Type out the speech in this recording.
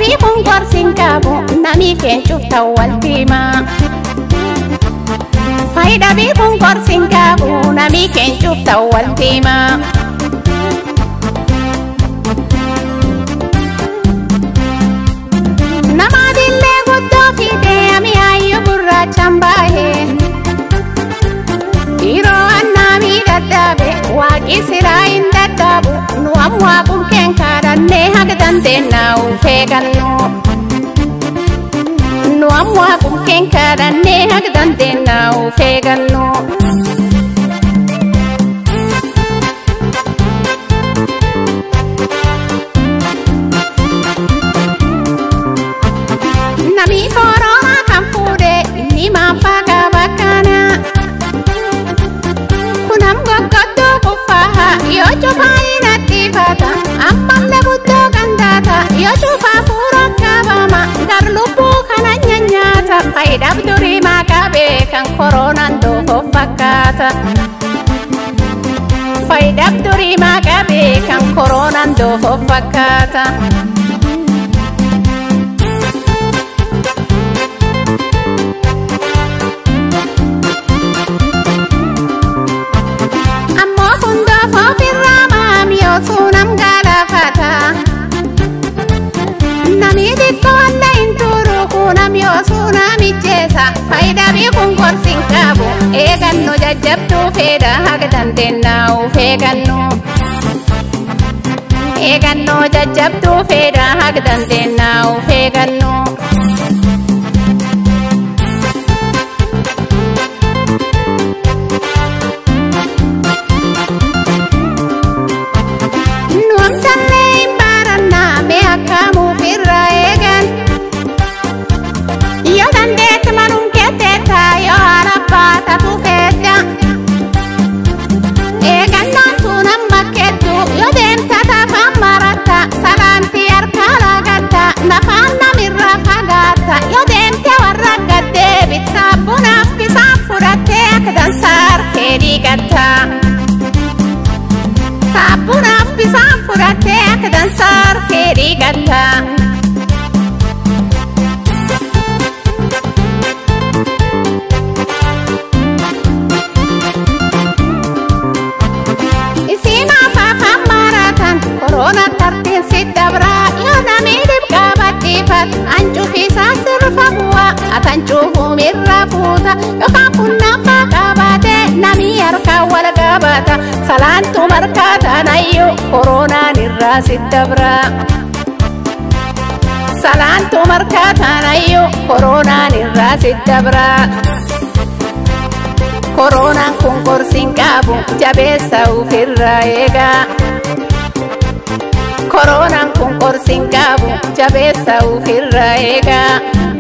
Faayidaa kun gorsiin qabu namni keencuuf ta'u waltimaa. Faayidaa kun gorsiin qabu namni keencuuf ta'u waltimaa. Nama dillee guddoo fiidee mi'aayyuu gurraachaan baay'ee. Dhiiroo annaa miidhagdaabe waaqi siraa hin dadhaabu nu ammoo qulqeen kaadhannee haga dandeennaa ufee gannu. Nu ammoo qulqeen kaadhannee haga dandeennaa ufee gannu. Namni koroomaa kan fuudhe inni maaffaa qaba kana. Kunam goggoddoo kuffaaha yoo cufaa hin attiifata ammallee guddoo gandaata yoo cufaa fuura qabama gar lubbuu kana nyaata faayidaaf durii maaqabee kan koronaan doofoof fakkaata. Faayidaaf durii maaqabee kan koronaan doofoof fakkaata. Ammoo kun doofoof irraa maami osoo nam galaafata. Nami xiqqoo illee hin turu kunami osoo namicheessa. Faayidaa beekuun gorsiin qabu eegannu jajjabduu fedha haga dandeennaa uf eegannu. Eegannoo jajjabduu fedha haga dandeennaa uf eegannu. Nu amtallee hin baarannaa mee akkamuuf irraa eegan. Yoo dandeetti maluun ketteetta yoo haala baatatu feetta. Eegannoon tun amma kettu yoo deemta tafaan maratta salaantii harkaa laagatta lafaan namirraa fagaatta yoo deemte warra gaddeebit saaphunaaf bisaan fudhattee akka dansaa harkee dhiigatta. Saaphunaaf bisaan fudhattee akka dansaa harkee dhiigatta. Isiin afaafaan maratan koroona tartiin si dabraa yoo namni dhibqaa badhiifat ancufisaa sirfa bu'aa atan cuufuun irra fuuta yookaan funnaffaa qabaate namni harkaan wal qabata salaantu markaatan ayyuu koronaan irraa si dabraa. Salaantu markaatan ayyuu koronaan irraa si dabraa. Koronaan kun gorsiin qabu jabeessa ofirraa eegaa. Koronaan kun gorsiin qabu jabeessa ofirraa eegaa.